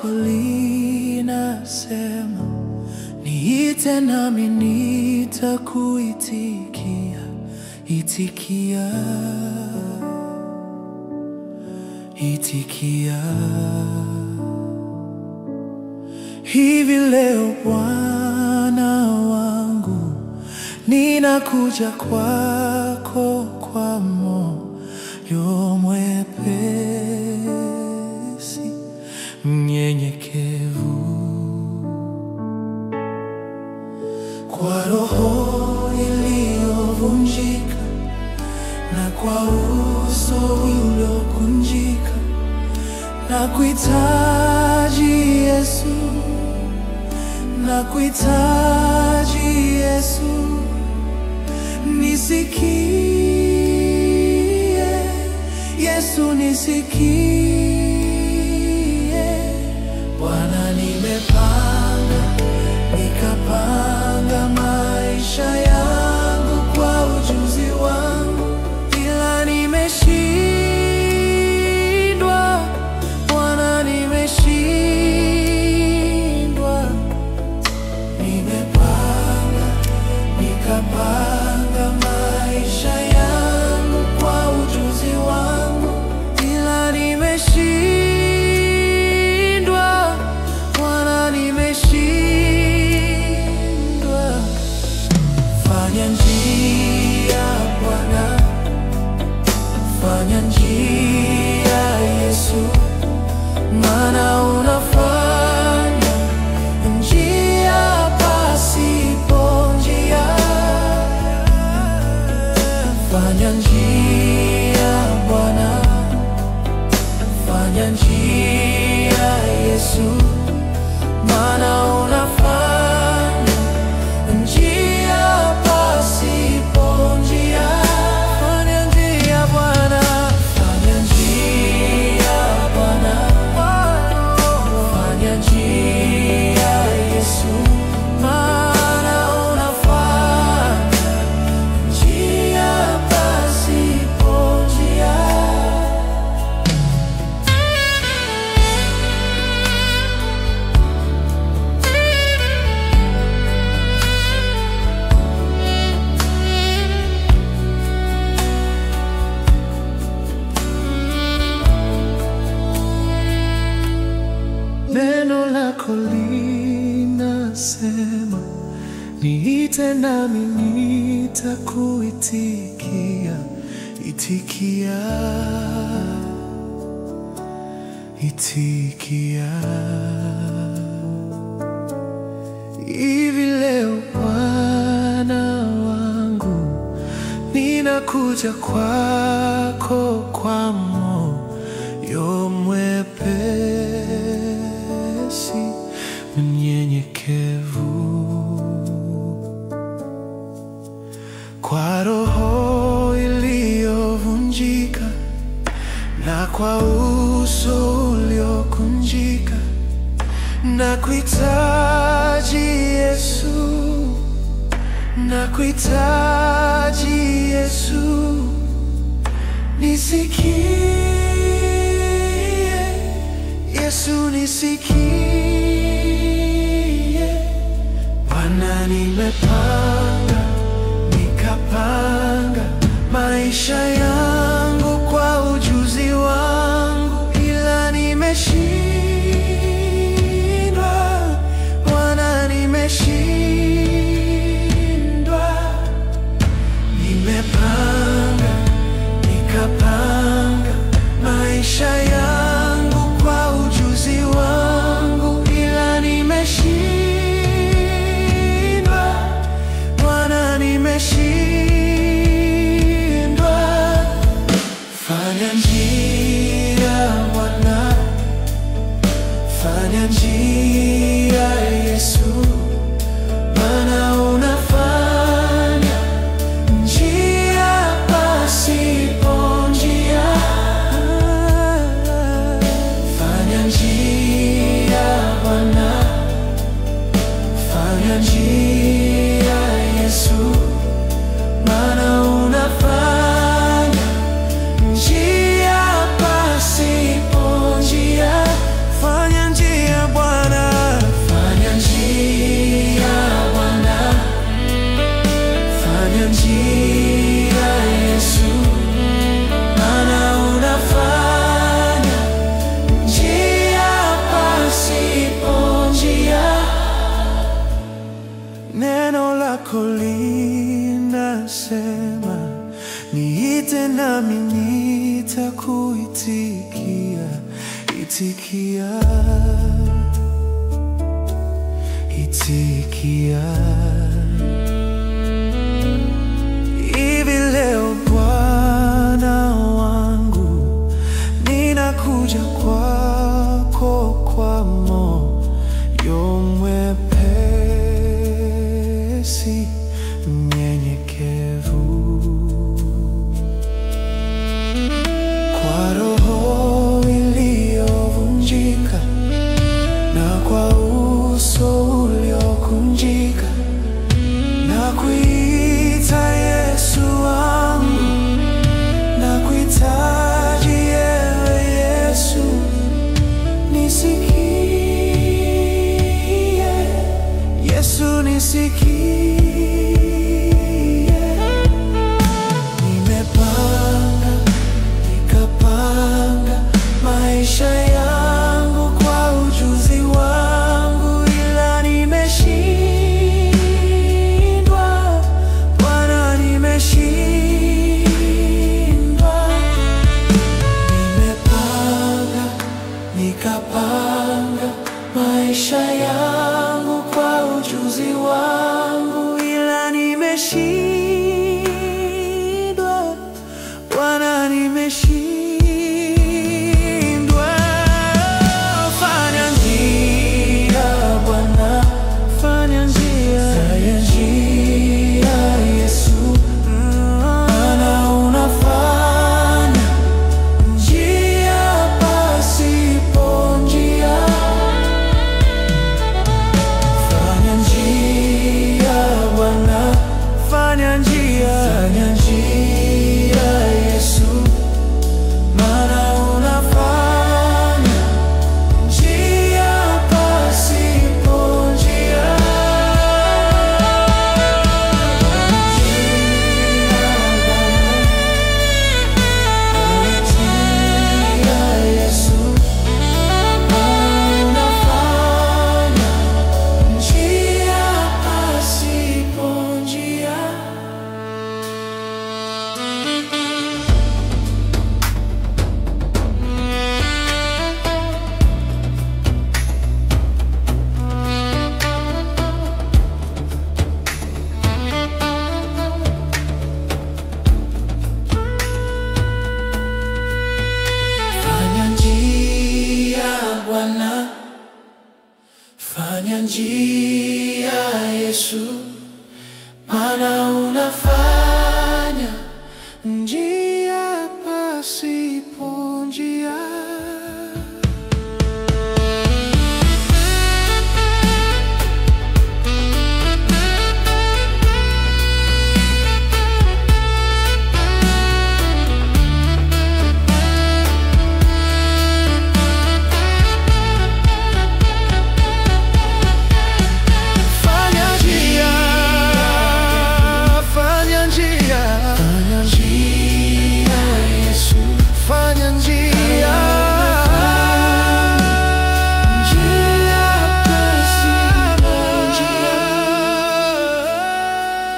lako linasema, niite nami nitakuitikia. Itikia, itikia. Hivi leo Bwana wangu, ninakuja kwako kwa moyo mwepesi, mnyenyekevu, kwa roho iliyovunjika na kwa uso uliokunjika, na kuhitaji Yesu, na kuhitaji Yesu, nisikie Yesu, nisikie Bwana, nimepanga nikapanga maisha yangu kwa ujuzi wangu, ila nimeshindwa Bwana, nimeshindwa. Nimepanga nikapanga maisha yangu kwa ujuzi wangu, ila nimeshindwa Bwana, nimeshindwa. Fanya njia Bwana, fanya njia Yesu, maana unafanya njia pasipo njia. Fanya njia Bwana, fanya njia Yesu, maana unafanya njia pasipo njia. Fanya njia Bwana, fanya njia Bwana, fanya njia Yesu, maana unafanya njia pasipo njia. Neno lako linasema, niite nami nitakuitikia. Itikia, itikia. Hivi leo Bwana wangu, ninakuja kwako kwa moyo mwepesi, mnyenyekevu, kwa roho iliyovunjika na kwa uso uliokunjika, na kuhitaji Yesu, na kuhitaji Yesu, nisikie Yesu, nisikie Bwana, nimepanga nikapanga maisha yangu kwa ujuzi wangu, ila nimeshindwa Bwana, nimeshindwa. Nimepanga nikapanga maisha yangu kwa ujuzi wangu, ila nimeshindwa Bwana, nimeshindwa. Niite nami nitakuitikia, itikia, itikia. Hivi leo Bwana wangu, ninakuja kwako kwa moyo mwepesi, mnyenyekevu, kwa roho iliyovunjika na kwa uso uliokunjika na kuita Yesu wangu, na kuhitaji ewe Yesu, nisikie Yesu, nisikie. Nimepanga nikapanga maisha yangu kwa ujuzi wangu, ila nimeshindwa Bwana, nimeshindwa. Nimepanga nikapanga maisha yangu kwa ujuzi wangu, ila nimeshindwa Bwana, nimeshindwa. Fanya njia Bwana, fanya njia, fanya njia Yesu, maana unafanya njia pasipo njia. Fanya njia Bwana, fanya njia, fanya njia Yesu, maana unafanya njia pasipo njia. Njia Yesu, maana unafanya njia pasipo njia. Fanya njia Bwana, fanya njia Yesu, maana unafanya njia pasi